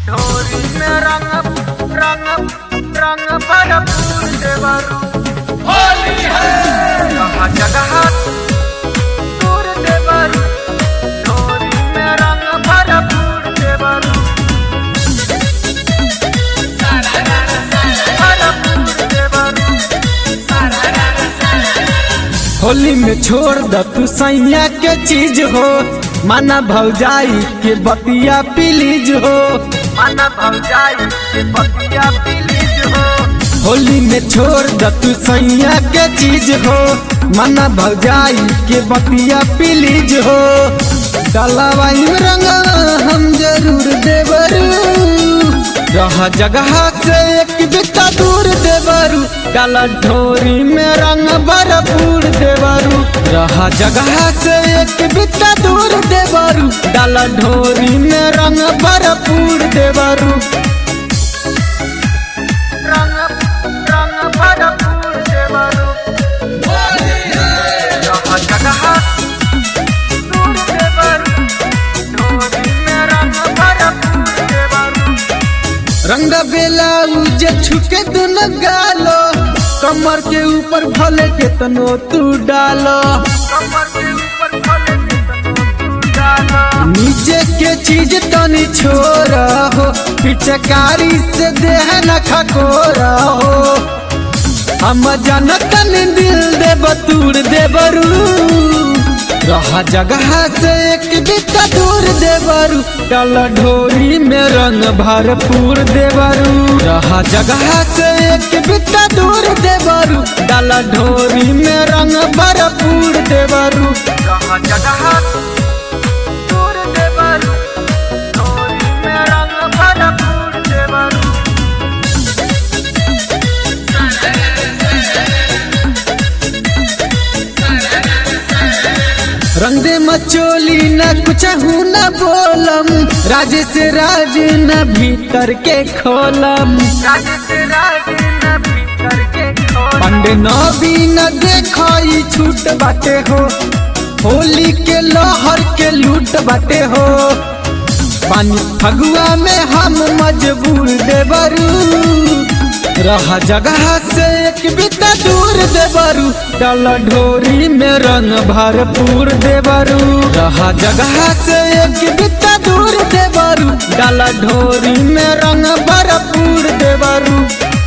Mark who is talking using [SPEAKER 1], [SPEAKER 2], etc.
[SPEAKER 1] ढोरी में रंग रंग रंग भरपूर देवरू
[SPEAKER 2] होली है
[SPEAKER 1] जगह जगह दूर देवरू ढोरी में रंग भरपूर देवरू भरपूर देवरू
[SPEAKER 3] होली में छोड़ द तू सैया के चीज हो माना भौजाई के बतिया प्लीज हो
[SPEAKER 1] माना भौजाई के पतिया प्लीज हो
[SPEAKER 3] होली में छोड़ द तू सैया के चीज हो माना भौजाई के बतिया प्लीज हो डलावाई में रंगा हम जरूर देवरू रह जगह से एक बिता दूर देवरू डाला ढोरी में रंग भरपूर देवरू रह जगह से एक बिता दूर देवरू डाला ढोरी में रंग भरपूर देवरू
[SPEAKER 1] रंग रंग भरपूर देवरू
[SPEAKER 2] होली है
[SPEAKER 1] जगह जगह दूर देवरू ढोरी में रंग भरपूर देवरू
[SPEAKER 3] रंग बेला उजे छुके दुन गालो कमर के ऊपर भले के तनो तू डालो
[SPEAKER 1] कमर के ऊपर खोले के तू डाला
[SPEAKER 3] नीचे के चीज तनी छोरा हो पिचकारी से देह न खकोरा हो हम जनतन दिल दे बतूर दे बरू रहा जगह से एक बिता दूर दे बरू डल ढोरी में रंग भरपूर दे बरू रहा जगह से एक बिता दूर दे बरू डल ढोरी में रंग भरपूर दे बरू
[SPEAKER 1] जगह जगह दूर देवरू ढोरी में रंग भरपूर देवरू
[SPEAKER 3] रंग दे मचोली न कुछ हूँ न बोलम राज से राज न भीतर के खोलम
[SPEAKER 1] राज से राज न भीतर के खोल
[SPEAKER 3] पंड न भी न देखाई छूट बाटे हो होली के लोहर के लूट बाटे हो पानी फगुआ में हम मजबूर देवरू रहा जगह से एक बिता दूर देवरू डल ढोरी में रंग भरपूर देवरू रहा जगह से एक बिता दूर देवरू डल ढोरी में रंग भरपूर देवरू